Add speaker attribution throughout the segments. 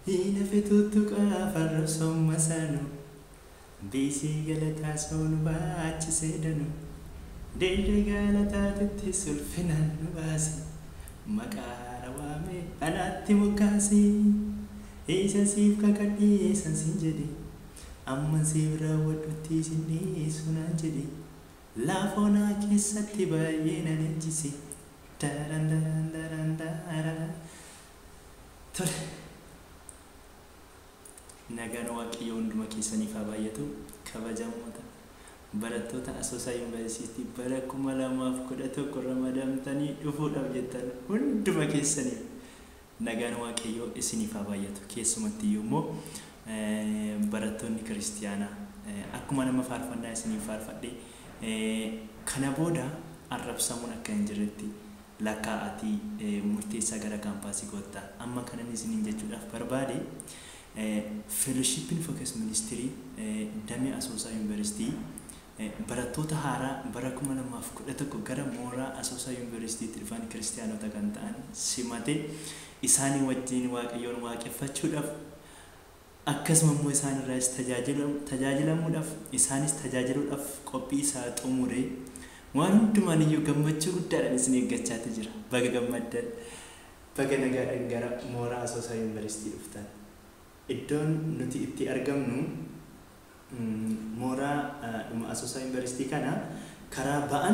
Speaker 1: Hiinafe tuttuqaa farra somma sanu Biisii galataa soon baachisee danu Deeyda galataatitti sulfinaan nu baase Maqaara waamee anaatti moggaase Isa siif kakadhee san sin jedhe Amma siif raawwadhutti sin dhiyeessu naan jedhe Laafoonaa keessatti baay'ee nan ejjise Daran daran daran daran Tole nagaan waaqayyo hunduma keessaniif haa baay'atu kabajamoota barattoota asoosaa yuunivarsiitii bara kuma lamaaf kudha tokko ramadamtanii dhufuudhaaf jettan hunduma keessaniif nagaan waaqayyo isiniif haa baay'atu keessumatti immoo barattoonni kiristiyaanaa akkuma nama faarfannaa isiniif faarfadhe kana booda arrabsamuun akka hin jirretti lakkaa'atii murteessaa gara kaampaasii goottaa amma kanan isiniin jechuudhaaf barbaade feeloshiippiin fookas ministirii damee asoosaa yuunivarsiitii barattoota haaraa bara kuma lamaaf kudha tokko gara mooraa asoosaa yuunivarsiitiitti dhufan kiristiyaanota kan ta'an simate isaanii wajjin waaqayyoon waaqeffachuudhaaf akkasuma immoo isaan irraas tajaajilamuudhaaf isaanis tajaajiluudhaaf qophii isaa xumuree waan hundumaan iyyuu gammachuu guddaadhaan isin eeggachaati jira baga gammaddan baga nagaadhaan gara mooraa asoosaa yuunivarsiitii dhuftan iddoon nuti itti argamnu mooraa dhuma asoosaa yuunivarsiitii kana karaa ba'an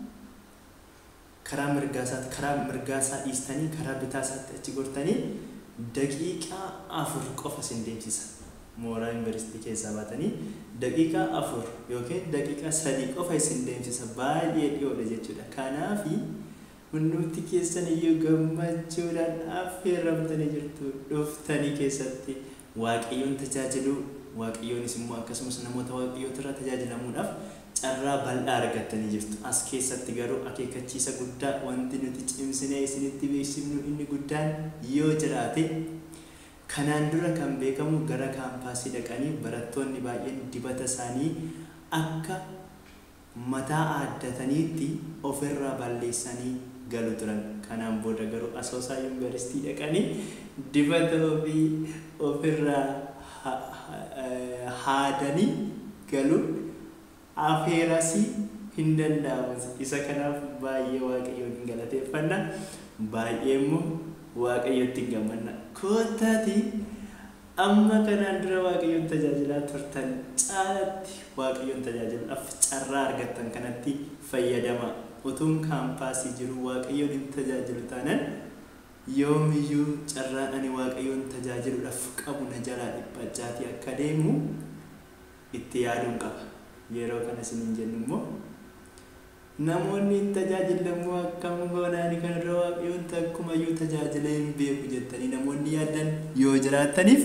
Speaker 1: karaa mirgaasaatti karaa mirgaasaa dhiistanii karaa bitaasaatti achi gortanii daqiiqaa afur qofa isin deemsisa mooraa yuunivarsiitii keessaa baatanii daqiiqaa afur yookiin daqiiqaa sadii qofa isin deemsisa baay'ee dhiyoodha jechuudha kanaafi hundumti keessan iyyuu gammachuudhaan affeerramtanii jirtu dhuftanii keessatti waaqayyoon tajaajiluu waaqayyoonis immoo akkasumas namoota waaqayyoota irraa tajaajilamuudhaaf carraa bal'aa argattanii jirtu as keessatti garuu akeekkachiisa guddaa wanti nuti cimsinee isinitti beeksifnu inni guddaan yoo jiraate kanaan dura kan beekamu gara kaampaasii dhaqanii barattoonni baay'een dibata isaanii akka mataa aaddataniitti ofirraa balleessanii galu turan kanaan booda garuu asoosaa yuunivarsiitii dhaqanii dibata ofii ofirraa haadanii galuun afeerasii hin danda'amu isa kanaaf baay'ee waaqayyoon hin galateeffanna baay'ee immoo waaqayyotti hin gammanna kootaati amma kanaan dura waaqayyoon tajaajilaa turtan caalatti waaqayyoon tajaajiluudhaaf carraa argattan kanatti fayyadama utuun kaampaasii jiru waaqayyoon hin tajaajilu taanan yoomiyyuu carraan ani waaqayyoon tajaajiluudhaaf qabu na jalaa dhiphachaatii akka deemu itti yaaduun qaba yeroo kana isiniin jennu immoo namoonni hin tajaajille immoo akkam goonaani kanarra waaqayyoon takkumayyuu tajaajilee hin beeku jettanii namoonni yaadan yoo jiraataniif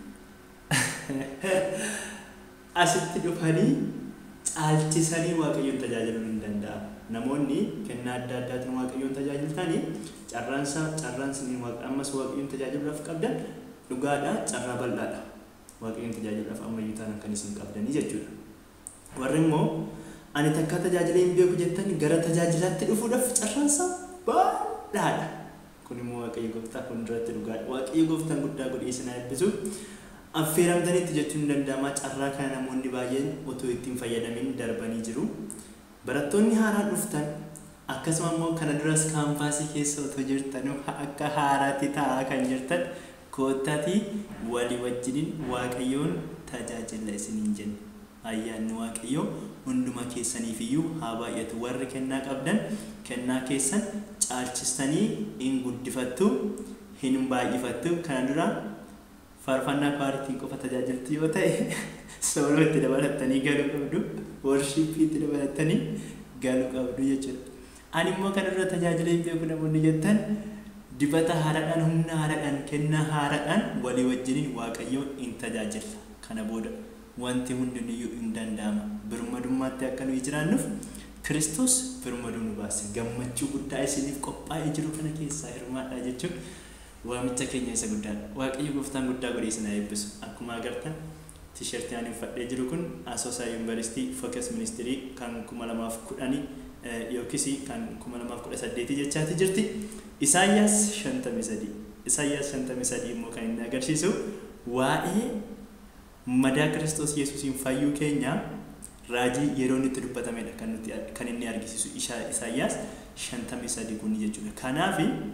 Speaker 1: asitti dhufanii caalchisanii waaqayyoon tajaajiluu hin danda'amu. Namoonni kennaa adda addaatiin waaqayyoon tajaajiltanii carraansaa carraan isiniin ammas waaqayyoon tajaajiluudhaaf qabdan dhugaadhaa carraa bal'aadha. Waaqayyoon tajaajiluudhaaf ammayyuu taanaan kan isin qabdanii jechuudha. Warri immoo ani takka tajaajilee hin beeku jettan gara tajaajilaatti dhufuudhaaf carraansaa bal'aadha. Kun immoo waaqayyo gooftaa fuulduratti dhugaadha. Waaqayyo gooftaan guddaa godhee isin eebbisu. Affeeramtanitti jechuun danda'ama carraa kana namoonni baay'een otoo ittiin fayyadamin darbanii jiru. Barattoonni haaraan dhuftan akkasuma immoo kana duras kaampaasii keessa otoo jirtan akka haaraatti taa'aa kan jirtan koottaatii walii wajjiniin waaqayyoon tajaajila isiniin jenna. Ayyaanni waaqayyoo hunduma keessaniif iyyuu haa baay'atu warri kennaa qabdan kennaa keessan caalchistanii hin guddifattu hin baay'ifattu kana dura faarfannaa kwaaritiin qofa tajaajiltu yoo ta'e sooroo itti dabalattanii galuu qabdu worshiippii itti dabalattanii galuu qabdu jechuudha. Ani immoo kana dura tajaajila hin beeku namoonni jettan dibata haaraadhaan humna haaraadhaan kennaa haaraadhaan walii wajjiniin waaqayyoon hin tajaajilla. Kana booda wanti hundiniyyuu hin danda'ama. Birmadummaatti akka nuyi jiraannuuf Kiristoos birmaduu nu baase gammachuu guddaa isiniif qophaa'ee jiru kana keessaa hirmaadhaa jechuun waamicha keenya isa guddaadha. Waaqayyo gooftaan guddaa godhee isin haa eebbisu. Akkuma agartan tiishartii ani uffadhee jiru kun Asoosaa Yuunivarsiitii Fookas Ministirii kan kuma lamaaf kudhanii yookiis kan kuma lamaaf kudha saddeetii jechaati jirti. Isaayyaas shantamii sadii Isaayyaas shantamii sadii immoo kan inni agarsiisu waa'ee madaa Kiristoos Yesuusiin fayyuu keenya raajii yeroo inni itti dubbatamedha kan nuti kan inni argisiisu Isaayyaas shantamii sadii kun jechuudha. Kanaaf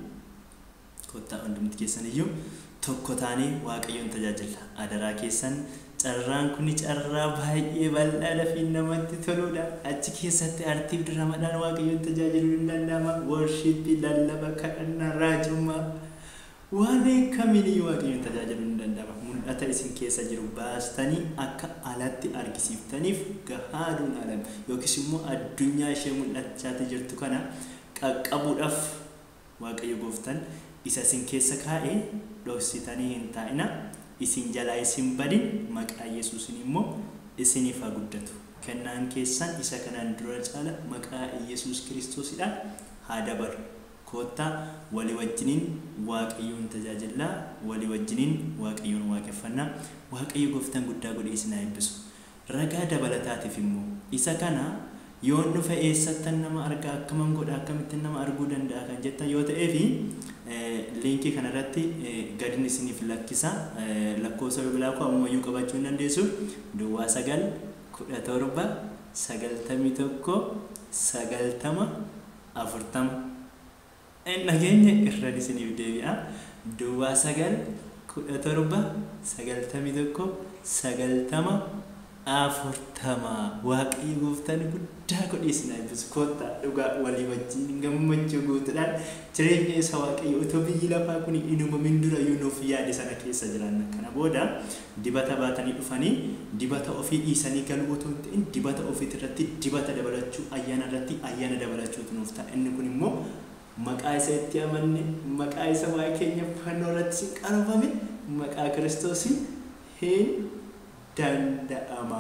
Speaker 1: kottaa hundumti keessan iyyuu tokko taanee Waaqayyoon tajaajila. Adaraa keessan carraan kun carraa baay'ee bal'aadha fi namatti toludha. Achi keessatti artiif diramadhaan Waaqayyoon tajaajiluu ni danda'ama. Worshiippii, lallaba, kadhannaa, raajummaa waan kamiiniyyuu Waaqayyoon tajaajiluu ni danda'ama. Mul'ata isin keessa jiru baastanii akka alatti argisiiftaniif gahaaduun alame yookiis immoo addunyaa ishee mul'achaati jirtu kana qaqqabuudhaaf Waaqayyo gooftan isa isin keessa kaa'ee dhoksitanii hin taa'ina. isin jalaa isin badin maqaa Yesuusin immoo isiniif haa guddatu. Kennaan keessan isa kanaan dura caala maqaa Yesuus Kiristoosidhaan haa dabalu. Koottaa walii wajjiniin Waaqayyoon tajaajillaa, walii wajjiniin Waaqayyoon waaqeffannaa, Waaqayyo gooftaan guddaa godhee isin haa eebbisu. Ragaa dabalataatiif immoo isa kana yoon dhufe eessattan nama argaa akkaman godha akkamittiin nama arguu danda'a kan jettan yoo ta'ee fi liinkii kanarratti gadin isiniif lakkisa lakkoofsa bilbilaa koo ammayyuu qabachuu hin dandeessu duwwaa sagal kudha torba sagaltamii tokko sagaltama afurtama nageenya irraan isiniif deebi'a duwwaa sagal kudha torba sagaltamii tokko sagaltama afurtama waaqayyo gooftaan guddaa godhee isin eebbisu koottaa dhugaa walii wajjin gammachuu guutuudhaan jireenya isa waaqayyo otoo biyyi lafaa kun hin uumamin dura yoo nuuf yaade sana keessa jiran kana booda dibata baatanii dhufanii dibata ofii dhiisanii galuu otoo hin ta'in dibata ofii irratti dibata dabalachuu ayyaana irratti ayyaana dabalachuutu nuuf ta'a inni kun immoo maqaa isa itti amanne maqaa isa waa'ee keenya fannoo irratti sin qarofame maqaa kiristoosiin hin danda'ama.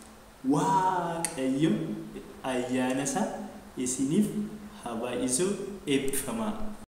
Speaker 1: Waaqayyo ayyaana isaa isiniif haa baay'isu eebbifamaa.